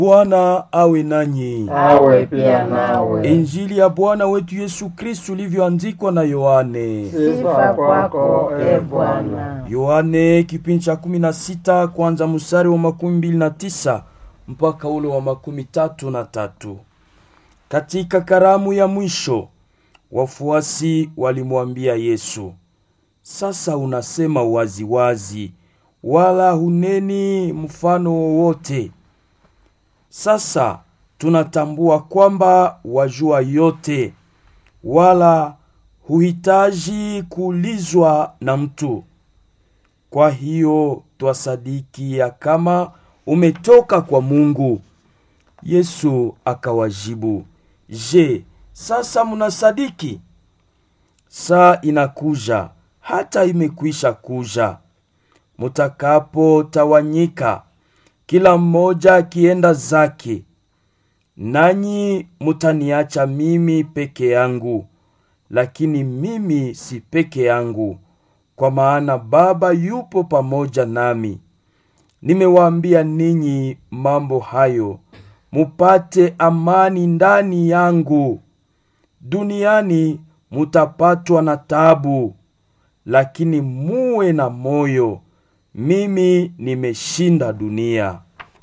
Bwana awe nanyi. awe pia nawe. Injili ya Bwana wetu Yesu Kristu ilivyoandikwa na Yohane. Sifa kwako e Bwana. Yohane kipindi cha kumi na sita kwanza mstari wa makumi mbili na tisa mpaka ule wa makumi tatu na tatu. Katika karamu ya mwisho wafuasi walimwambia Yesu, sasa unasema waziwazi wazi, wala huneni mfano wowote. Sasa tunatambua kwamba wajua yote, wala huhitaji kuulizwa na mtu. Kwa hiyo twasadiki ya kama umetoka kwa Mungu. Yesu akawajibu, Je, sasa mnasadiki? Saa inakuja, hata imekwisha kuja, mutakapotawanyika kila mmoja akienda zake, nanyi mutaniacha mimi peke yangu. Lakini mimi si peke yangu, kwa maana Baba yupo pamoja nami. Nimewaambia ninyi mambo hayo mupate amani ndani yangu. Duniani mutapatwa na tabu, lakini muwe na moyo, mimi nimeshinda dunia.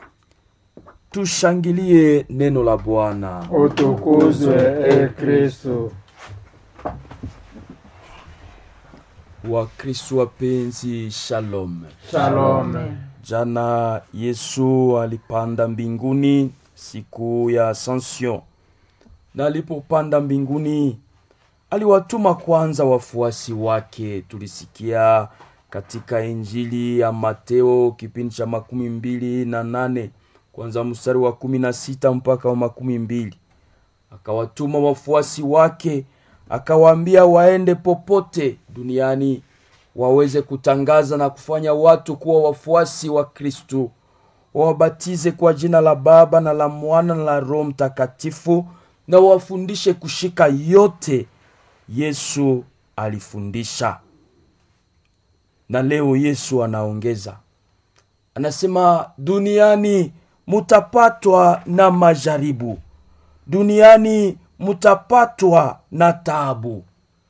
Tushangilie neno la Bwana. Utukuzwe e Kristo. Wakristo wapenzi, shalom. Shalom. Jana Yesu alipanda mbinguni siku ya Ascension, na alipopanda mbinguni aliwatuma kwanza wafuasi wake. Tulisikia katika Injili ya Mateo kipindi cha makumi mbili na nane kwanza mstari wa kumi na sita mpaka wa makumi mbili akawatuma wafuasi wake akawaambia waende popote duniani waweze kutangaza na kufanya watu kuwa wafuasi wa Kristu, wawabatize kwa jina la Baba na la Mwana na la Roho Mtakatifu, na wafundishe kushika yote Yesu alifundisha. Na leo Yesu anaongeza, anasema duniani mutapatwa na majaribu, duniani mutapatwa na taabu,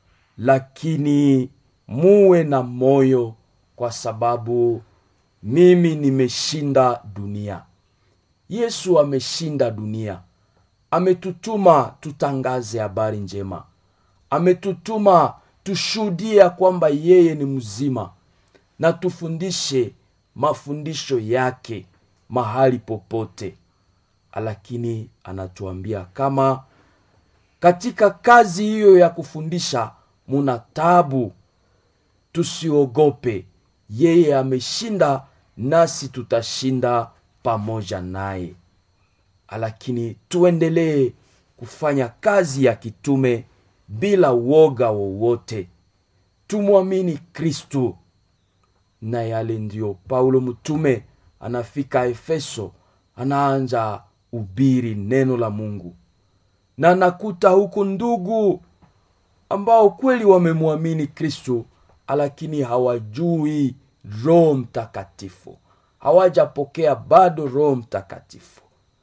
lakini muwe na moyo, kwa sababu mimi nimeshinda dunia. Yesu ameshinda dunia, ametutuma tutangaze habari njema, ametutuma tushuhudie kwamba yeye ni mzima, na tufundishe mafundisho yake mahali popote. Lakini anatuambia kama katika kazi hiyo ya kufundisha muna tabu, tusiogope. Yeye ameshinda, nasi tutashinda pamoja naye. Lakini tuendelee kufanya kazi ya kitume bila woga wowote, tumwamini Kristu. Na yale ndiyo Paulo mtume anafika Efeso, anaanja ubiri neno la Mungu na nakuta huku ndugu ambao kweli wamemwamini Kristo, lakini hawajui Roho Mtakatifu, hawajapokea bado Roho Mtakatifu.